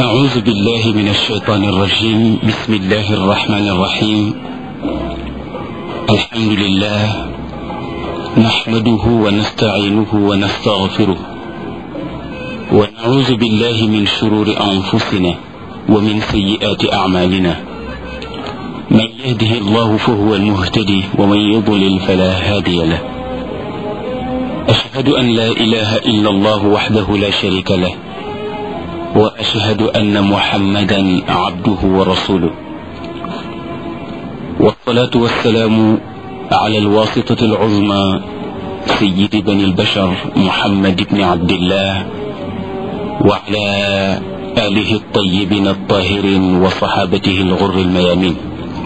أعوذ بالله من الشيطان الرجيم بسم الله الرحمن الرحيم الحمد لله نحمده ونستعينه ونستغفره ونعوذ بالله من شرور أنفسنا ومن سيئات أعمالنا من يهده الله فهو المهتدي ومن يضلل فلا هادي له أشهد أن لا إله إلا الله وحده لا شريك له وأشهد أن محمدا عبده ورسوله والصلاة والسلام على الواسطة العظمى سيد بني البشر محمد بن عبد الله وعلى آله الطيبين الطاهرين وصحابته الغر الميامين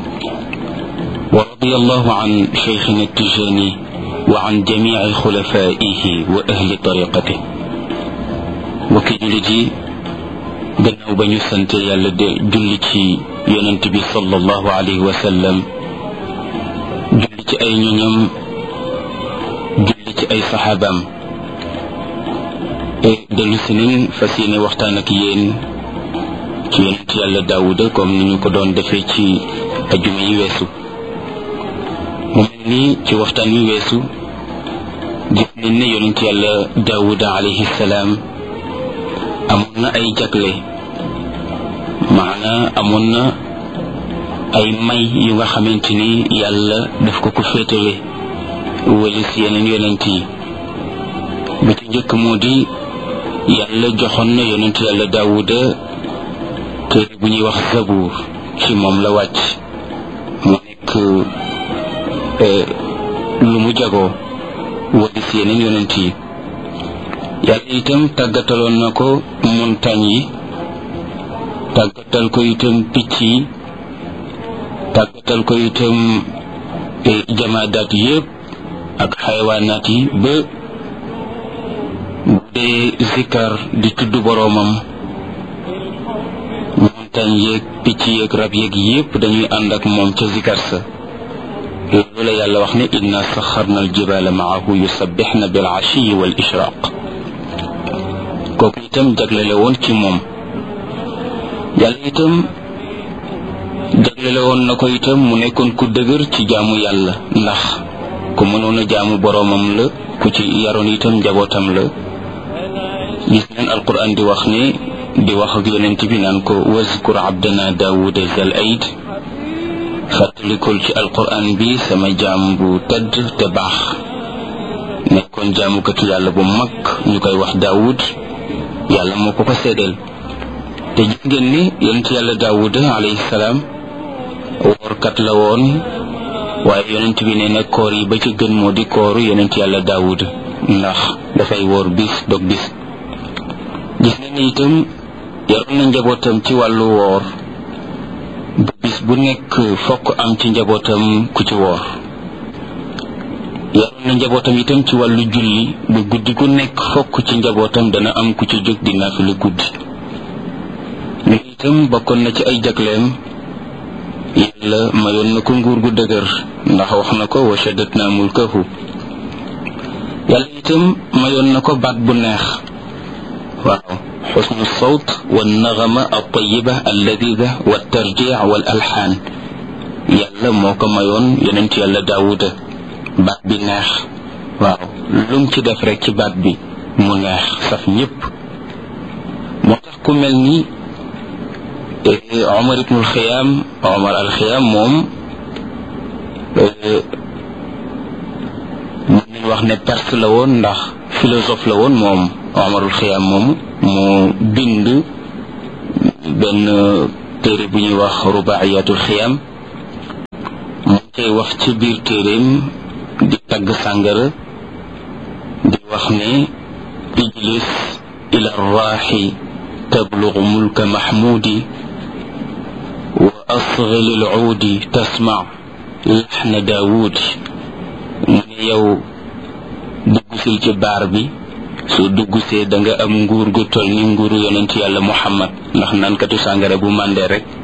ورضي الله عن شيخنا التجاني وعن جميع خلفائه وأهل طريقته وكجلجي gannaaw ba ñu sant yàlla de julli ci yonent bi sallallahu alayhi wa sallam julli ci ay ñoñam julli ci ay saxaabaam dellu si nañ fas yéene waxtaan ak yéen ci yonent yàlla daawuda comme ni ñu ko doon defee ci ajuma yi weesu mu mel ni ci waxtaan wi weesu gis nañ ne yonent yàlla daawuda alayhi salaam amoon na ay jagle maana amoon na ay may yu nga xamante ni yàlla daf ko ko féetale wala si yeneen yonent yi bi ci njëkk moo di yàlla joxoon na yonent yàlla daawuda téere bu ñuy wax zabuur ci moom la wàcc mu nekk lu mu jagoo wala si yeneen yonent yi yàlla itam tàggataloon na ko montagne yi tàggatal ko itam picc yi tàggatal ko itam jamaadaat yépp ak xayawaanaat yi ba bu dee zikkar di tudd boroomam montagne yeeg picc yeeg rab yeeg yépp dañuy ànd ak moom ca zikkar sa loolu la yàlla wax ne inna saxarna aljibala maahu yusabbixna bil ashiyi wal ishraq kooku itam jaglele woon ci moom yàlla itam jaglele woon na ko itam mu nekkoon ku dëgër ci jaamu yàlla ndax ku mënoon a jaamu boroomam la ku ci yaroon itam njabootam la gis neen alquran di wax ne di wax ak yonent bi naan ko wazkur abdana daawuda zal aid fàttalikul ci alquran bi sama jaam bu tedd te baax nekkoon jaamukatu yàlla bu mag ñu koy wax daawud yàlla moo ko ko seedeel te gis ngeen ni yonent yàlla daawuda alayhi salaam woorkat la woon waaye yonent bi nee na koor yi ba ci gën moo di kooru yonent yàlla daawuda ndax dafay woor bis dog bis gis ngeen ni itam yaroon na njabootam ci wàllu woor ba bis bu nekk fokk am ci njabootam ku ci woor yaroon na njabootam itam ci wàllu julli bu guddi gu nekk fokk ci njabootam dana am ku ci jóg di naafila guddi mais itam bokkoon na ci ay jagleem yàlla mayoon na ko nguur gu dëgër ndax wax na ko wa shaddatna mulkahu yàlla itam mayoon na ko baat bu neex waaw xusnu sawt wa naxama altayiba alladida wa tarjix wal alxaan yàlla moo ko mayoon yonent yàlla daawuda baat bi neex waaw lum ci def rek ci baat bi mu neex saf ñëpp moo tax ku mel ni Omar ibnul Xiyaam Omar al Xiyaam moom mën nañ wax ne perse la woon ndax philosophe la woon moom Omarul Xiyaam moom moo bind benn téere bu ñuy wax rubaayatul Xiyaam mu koy wax ci biir téeréem di tagg sàngara di wax ne ijlis ila raaxi tablugu mulka maxmuudi wa asgil alcuudi tasmac laxna daawuudi mu ne yow duggusil ci baar bi soo duggusee da nga am nguur gu toll ni nguuru yonent yàlla muhammad ndax naankatu sàngara bu màndee rek